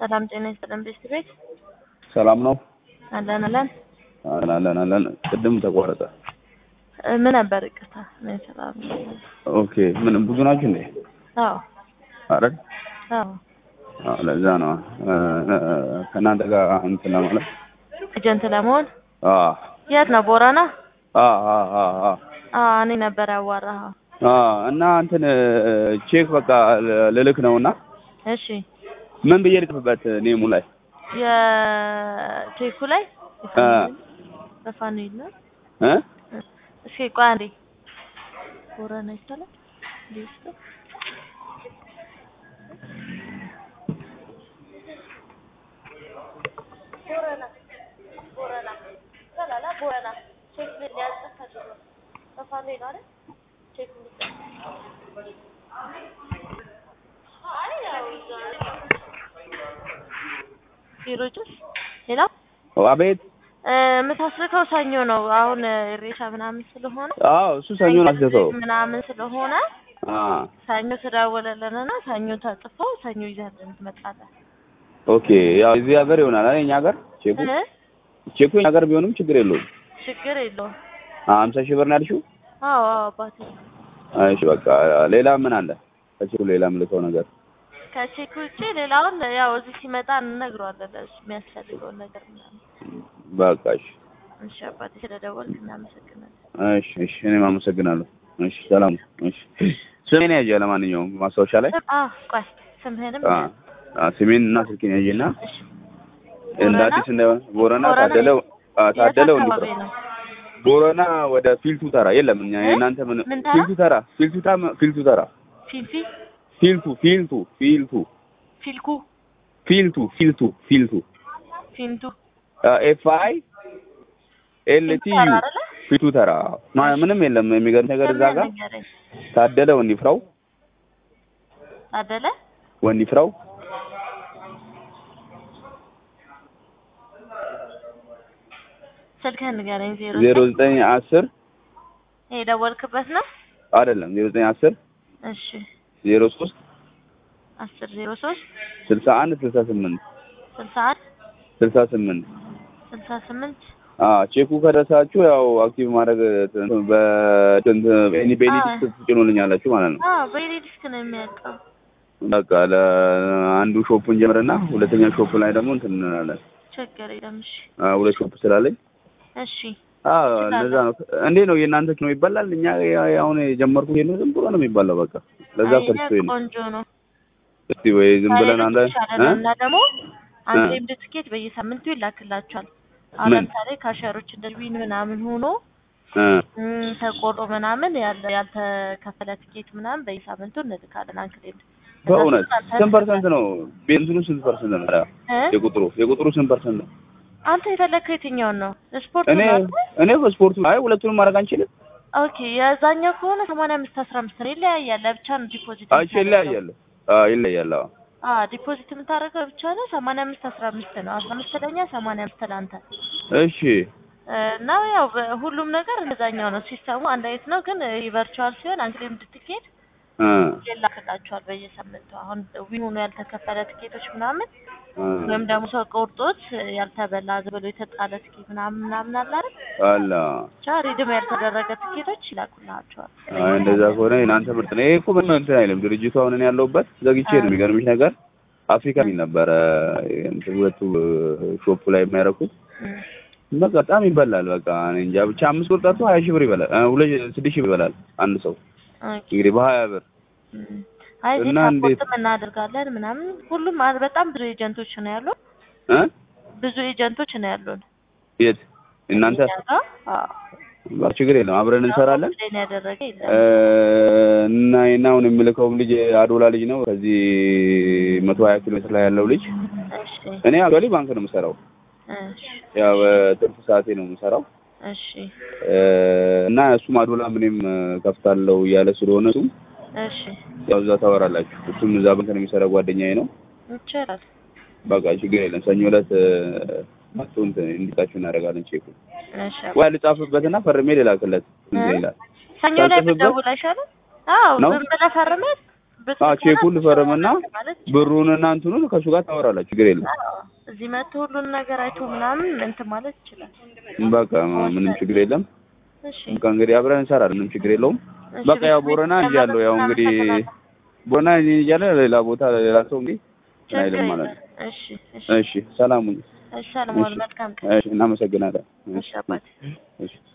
ሰላም ጤና ይስጥልን ቤት ቤት ሰላም ነው? አለን አለን። አለን አለን አለን። ቅድም ተቋረጠ። እ ምን ነበር? ይቅርታ ምን ሰላም ኦኬ። ምን ብዙ ናችሁ እንዴ? አዎ አይደል? አዎ አዎ፣ ለዛ ነው እ፣ እ፣ ከእናንተ ጋር እንትን ለማለት ኤጀንት ለመሆን አዎ የት ነው? ቦረና? አዎ አዎ አዎ አዎ አዎ እኔ ነበር ያዋራኸው። አዎ። እና እንትን ቼክ በቃ ል- ልልክ ነውና እሺ ምን ብዬ ልጥፍበት ኔሙ ላይ የቼኩ ላይ እ በፋኑኤል ነው። እ እስኪ ቆይ አንዴ ቦረና ይቻላል እንዴ? ውስጥ ቦረና ቦረና ሰላላ ቦረና ቼክ ሊያጽፍ ፈልጎ በፋኑኤል ነው አይደል? ቼክ አይ ያው ቢሮጆች ሌላ አቤት። እ፣ የምታስልከው ሰኞ ነው። አሁን ኢሬቻ ምናምን ስለሆነ አዎ እሱ ሰኞን አስደተው ምናምን ስለሆነ አዎ ሰኞ ትደውልልንና ሰኞ ተጽፈው ሰኞ ይዘህልን ትመጣለህ። ኦኬ። ያው እዚህ ሀገር ይሆናል አይደል? እኛ ሀገር ቼኩ እ? ቼኩ እኛ ሀገር ቢሆንም ችግር የለውም። ችግር የለውም። ሀምሳ ሺህ ብር ነው ያልሽው? አዎ አዎ አባቴ እሺ በቃ ሌላ ምን አለ? ከቼኩ ሌላ የምልከው ነገር ከቼክ ውጭ ሌላውን ያው እዚህ ሲመጣ እንነግረዋለን ለእሱ የሚያስፈልገውን ነገር ምናምን። በቃ እሺ እሺ አባቴ ስለደወልክ እናመሰግናለን። እሺ እሺ እኔም አመሰግናለሁ። እሺ ሰላም። እሺ ስሜን ያዥ ለማንኛውም ማስታወሻ ላይ አ ቆይ ስምህንም አ አ ስሜን እና ስልኬን ያዥና እሺ እንደ አዲስ እንዳይሆን ቦረና ቦረና ታደለ አ የት ታደለ አካባቢ ወንድፍራ ነው? ቦረና ወደ ፊልቱ ተራ የለም እኛ እ? የእናንተ ምን ምን ተራ? ፊልቱ ተራ ፊልቱ ተራ ፊልቱ ተራ ፊልፊ ፊልቱ ፊልቱ ፊልቱ ፊልኩ ፊልቱ ፊልቱ ፊልቱ ፊንቱ ኤፍ አይ ኤል ቲ ዩ ተራ አይደለ? ፊልቱ ተራ ማ- ምንም የለም የሚገርም ነገር እዛ ጋር ንገረኝ። ታደለ ወንድፍራው ታደለ ወንድፍራው ስልክህን ንገረኝ። ዜሮ ዜሮ ዘጠኝ አስር ይሄ የደወልክበት ነው? አይደለም ዜሮ ዘጠኝ አስር እሺ ዜሮ ሶስት አስር ዜሮ ሶስት ስልሳ አንድ ስልሳ ስምንት ስልሳ አንድ ስልሳ ስምንት ስልሳ ስምንት ቼኩ ከደረሳችሁ ያው አክቲቭ ማድረግ በኤኒ ቤኒዲክስ ትጭኑልኛላችሁ ማለት ነው። አዎ በኢዲ ዲስክ ነው የሚያውቀው። በቃ ለአንዱ ሾፑን ጀምርና ሁለተኛ ሾፕ ላይ ደግሞ እንትን እንላለን። ችግር የለም። እሺ አ፣ ሁለት ሾፕ ስላለኝ እሺ አዎ እንደዛ ነው። እንዴት ነው የእናንተ ነው ይበላል? እኛ ያ- አሁን የጀመርኩት ይሄን ዝም ብሎ ነው የሚባለው። በቃ ለዛ አይ፣ ፈርቶ ይሄ ነው። ቆንጆ ነው። እስቲ ወይ ዝም ብለን አንድ ከሌሎች ይሻላል እ? እና ደግሞ አንድ እ? ኤምድ ትኬት በየሳምንቱ ይላክላቸዋል። አሁን ምን? ለምሳሌ ካሸሮች እንደ ዊን ምናምን ሆኖ እ፣ እም፣ ተቆርጦ ምናምን ያለ ያልተከፈለ ትኬት ምናምን በየሳምንቱ እንልካለን። አንክሌም በእውነት ስንት ፐርሰንት ነው ቤንዚኑ? ስንት ፐርሰንት ነው ታዲያ? የቁጥሩ የቁጥሩ ስንት ፐርሰንት ነው? አንተ የፈለግከው የትኛውን ነው? ስፖርት እኔ ነው? እኔ በስፖርቱ አይ ሁለቱንም ማድረግ አንችልም። ኦኬ የዛኛው ከሆነ ሰማንያ አምስት አስራ አምስት ነው። ይለያያል። ለብቻ ነው ዲፖዚት አይ ይለያያል። አዎ ይለያያል። አዎ አ ዲፖዚት የምታደርገው ብቻ ነው። ሰማንያ አምስት አስራ አምስት ነው። አስራ አምስት ለኛ ሰማንያ አምስት ለአንተ እሺ እና ያው በ- ሁሉም ነገር እንደዛኛው ነው። ሲስተሙ አንድ አይነት ነው፣ ግን ቨርቹዋል ሲሆን አንክሌም እንድትኬት እ ይላክላቸዋል በየሳምንቱ። አሁን ዊኑ ያልተከፈለ ትኬቶች ምናምን እ ወይም ደግሞ ሰው ቆርጦት ያልተበላ ዝም ብሎ የተጣለ ትኬት ምናምን ምናምን አለ አይደል? አላ ብቻ ሪድም ያልተደረገ ትኬቶች ይላኩላቸዋል። አይ እንደዛ ከሆነ የናንተ ምርጥ ነው። ይሄ እኮ ምን እንትን አይልም። ድርጅቱ አሁን እኔ ያለሁበት ዘግቼ ነው። የሚገርምሽ ነገር አፍሪካ የሚል ነበረ እንትን ሁለቱ ሾፑ ላይ የሚያደርጉት እም፣ በቃ በጣም ይበላል። በቃ እኔ እንጃ ብቻ አምስት ብር ጠርቶ ሀያ ሺህ ብር ይበላል። እ፣ ሁለት ስድስት ሺህ ብር ይበላል አንድ ሰው ኦኬ። እንግዲህ በሀያ ብር እም። አይ እዚህ እና እንዴት- ሳፖርትም እናደርጋለን ምናምን ሁሉም አ- በጣም ብዙ ኤጀንቶች ነው ያሉን። እ ብዙ ኤጀንቶች ነው ያሉን። የት እናንተ እኛ ጋር አዎ በቃ ችግር የለም አብረን እንሰራለን። ፕሌን ያደረገ የለም። እ፣ እና እና አሁን የምልከውም ልጅ አዶላ ልጅ ነው ከዚህ መቶ ሀያ ኪሎ ሜትር ላይ ያለው ልጅ እሺ እኔ አክቹዋሊ ባንክ ነው የምሰራው። እሺ ያው በትርፍ ሰዓቴ ነው የምሰራው እሺ እ፣ እና እሱም አዶላ ምንም ከፍታለው እያለ ስለሆነ እሱም እሺ ያው እዛ ታወራላችሁ። እሱም እዛ ባንክ ነው የሚሰራ ጓደኛዬ ነው። ይቻላል። በቃ ችግር የለም። ሰኞ ዕለት መጥቶ እንትን እንዲጣችሁ እናደርጋለን። ቼኩ እሺ ወይ ልጻፍበትና ፈርሜ ልላክለት እንትን ይላል። ሰኞ ላይ ሳልጽፍበት? ብትደውል አይሻልም? አዎ ነው? ዝም ብለህ ፈርመህ ብትል አዎ ቼኩን ልፈርምና ማለት ብሩንና እንትኑን ከእሱ ጋር ታወራላችሁ። ችግር የለም። አዎ፣ እዚህ መጥቶ ሁሉን ነገር አይቶ ምናምን እንትን ማለት ይችላል። በቃ ምንም ችግር የለም። እሺ በቃ እንግዲህ አብረን እንሰራለን። ምንም ችግር የለውም። እሺ፣ በቃ ያው ቤት ቦረና ቤት እንጂ ያለው ያው እንግዲህ እናመሰግናለን። ቦረና እያለ ሌላ ቦታ ሌላ ሰው እንግዲህ እንትን ችግር አይልም ማለት ነው። የለም። እሺ እሺ እሺ ሰላም ሁኑ። እሺ፣ ሰለሞን መልካም ቀን። እሺ እናመሰግናለን። እሺ አባቴ እሺ